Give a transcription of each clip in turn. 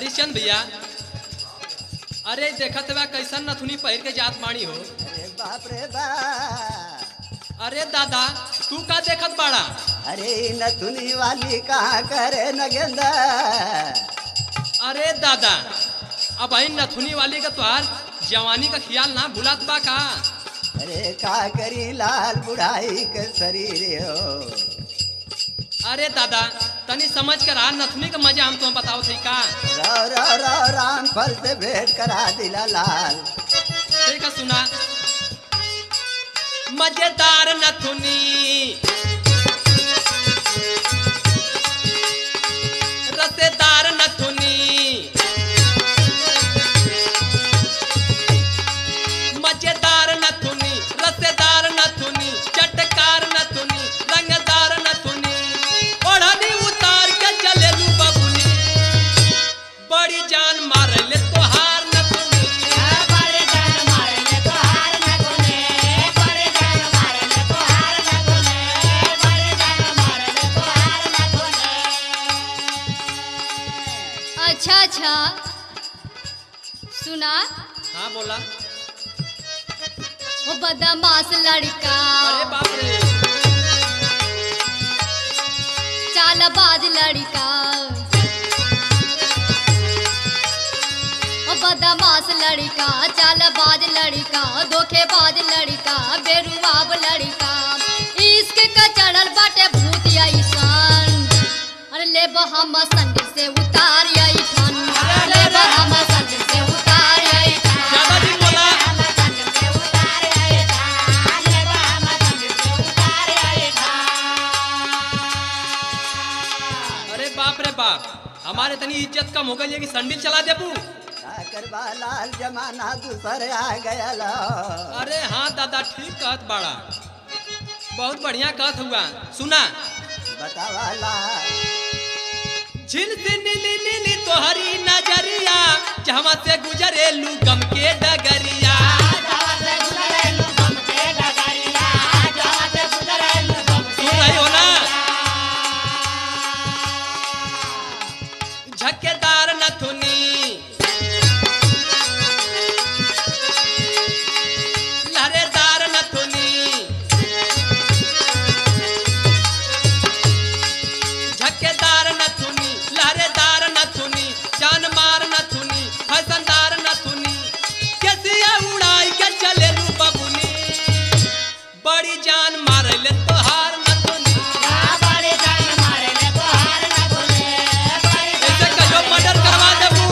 सतीश चंद भैया अरे देखत बा कैसन नथुनी पहिर के जात माणी हो अरे बाप रे बाप अरे दादा तू का देखत बाड़ा अरे नथुनी वाली कहाँ करे नगेंदा अरे दादा अब आई नथुनी वाली का तोहार जवानी का ख्याल ना भुलात बा का अरे का करी लाल बुढ़ाई के शरीर हो अरे दादा तनी समझ कर आ नथुनी का मजा हम तुम्हें बताओ थी का रो रो रो राम फल से भेंट करा दिला लाल ठीक है सुना मजेदार नथुनी रसेदार नथुनी मजेदार नथुनी रसेदार नथुनी चटकार नथुनी रंगदार नथुनी ओढ़नी उतार के चले लू बबुनी बड़ी जान मारे ले तोहार नथुनी अच्छा अच्छा सुना हाँ बोला वो बदमाश लड़का अरे बाप रे चालबाज लड़का वो बदमाश लड़का चालबाज लड़का धोखेबाज लड़का बेरुआब लड़का इश्क का चढ़ल बाटे भूत ऐसन अरे ले हम संग से उतार आई ठन ले हम संग से उतार आई ज्यादा दिन बोला अरे बाप रे बाप हमारे तनी इज्जत कम हो गई है कि संडिल चला देबू का करवा लाल जमाना दूसरे आ गया लो अरे हाँ दादा ठीक कहत बाड़ा बहुत बढ़िया कहत हुआ सुना बतावा लाल झिल से नीली नीली तोहरी नजरिया जहवा से गुजरे लू गम के डगरिया सुन रही हो ना झक्केदार नथुनी लहरेदार नथुनी झक्केदार नथुनी लहरेदार नथुनी जान मार नथुनी फैसनदार नथुनी कैसिया उड़ाई के चले लू बबुनी बड़ी जान मार ले तोहार नथुनी ऐसे कहियो मर्डर करवा देबू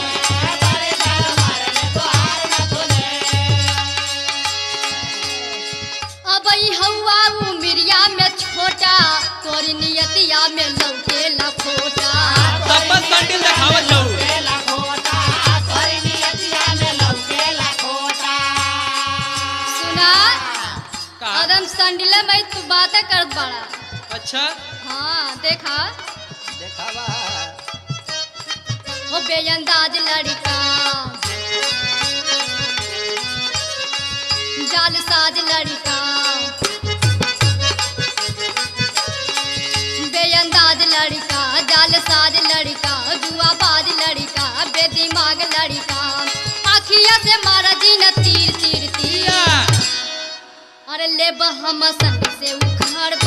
अब ई हवा उमिरिया में छोटा तोरी नियतिया में लौटे लखोटा सब बस संडिल देखावत जाऊ सुना का अदम संडिले में तू बातें करत बड़ा अच्छा हाँ देखा देखावा वो बेअंदाज लड़का जालसाज लड़का बेअंदाज लड़का जालसाज लड़का जुआबाज लड़का बेदिमाग लड़का आखिया से मारा जी न तीर तीर तीर या अरे ले हम संग से उखाड़